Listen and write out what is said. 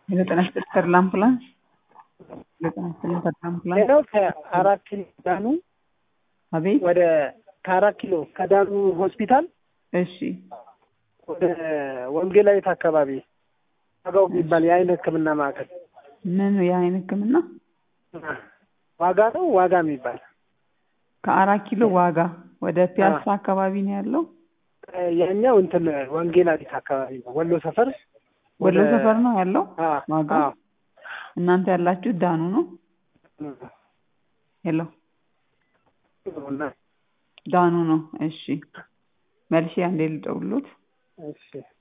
የዘጠና ስድስት ተድላ አምቡላንስ ዘጠና ስምንት ተድላ አምቡላንስ ሌላው ከአራት ኪሎ ዳኑ አቤት ወደ ከአራት ኪሎ ከዳኑ ሆስፒታል እሺ ወደ ወንጌላዊት አካባቢ ዋጋው የሚባል የአይን ሕክምና ማዕከል ምን የአይን ህክምና ዋጋ ነው ዋጋ የሚባል ከአራት ኪሎ ዋጋ ወደ ፒያሳ አካባቢ ነው ያለው ያኛው እንትን ወንጌላዊት አካባቢ ነው ወሎ ሰፈር ወሎ ሰፈር ነው ያለው አ ዋጋ አ እናንተ ያላችሁ ዳኑ ነው ሄሎ እና ዳኑ ነው እሺ መልሼ አንዴ ልደውልዎት እሺ